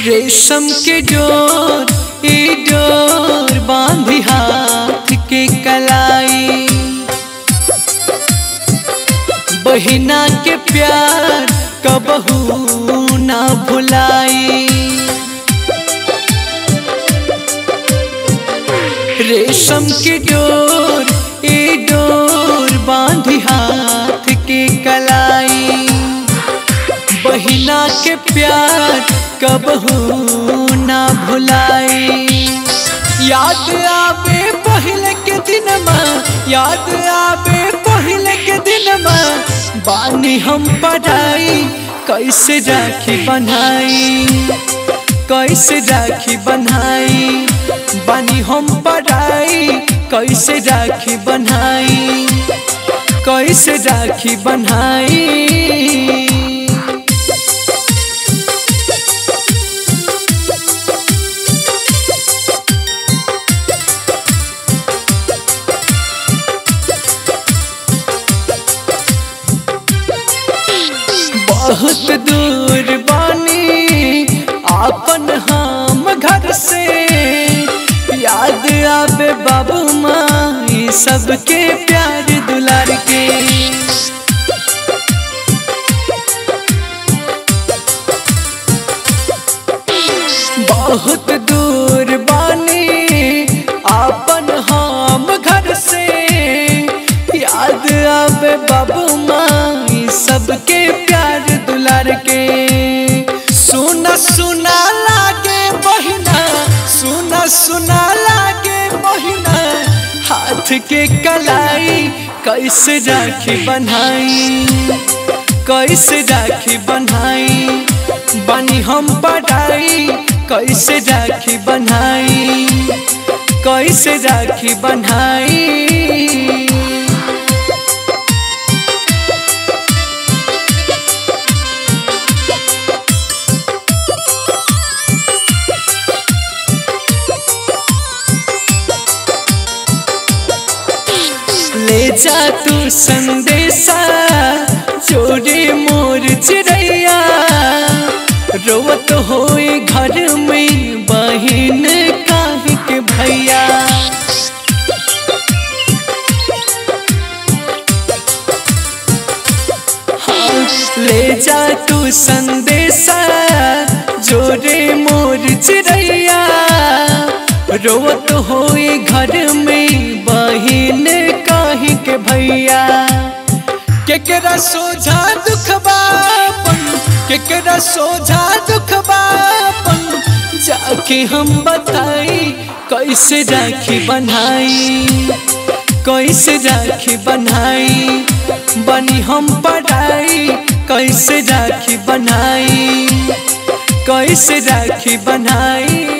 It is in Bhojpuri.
रेशम के डोर ई डोर बांधी हाथ के कलाई बहिना के प्यार कबहू ना भुलाई रेशम के डोर ए डोर बांधी हाथ के कलाई बहिना के प्यार कबहू ना भुलाई याद आवे पहले के दिन याद आवे पहले के दिन बानी हम पढ़ाई कैसे राखी बनाई कैसे राखी बनाई बानी हम पढ़ाई कैसे राखी बनाई कैसे राखी बनाई बहुत दूर बानी आपन हम घर से याद आवे बाबू माई सबके प्यार दुलार के बहुत दूर बानी आपन हम घर से याद आवे बाबू माई सबके प्यार दुलार के सुना सुना लागे बहिना सुना सुना लागे बहिना हाथ के कलाई कैसे राखी बनाई कैसे राखी बनाई बनी हम पढ़ाई कैसे राखी बनाई कैसे राखी बनाई ले जा तू संदेशा चोरी मोर चिड़ैया रोवत होए घर में बहिन काहे के भैया हाँ, ले जा तू संदेशा जोरे मोर चिड़ैया रोवत होए घर में बहिन काहे के भैया केकरा सोझा दुख बापन केकरा सोझा दुख बापन जाके हम बताई कैसे राखी बनाई कैसे राखी बनाई बनी हम पढ़ाई कैसे राखी बनाई कैसे राखी बनाई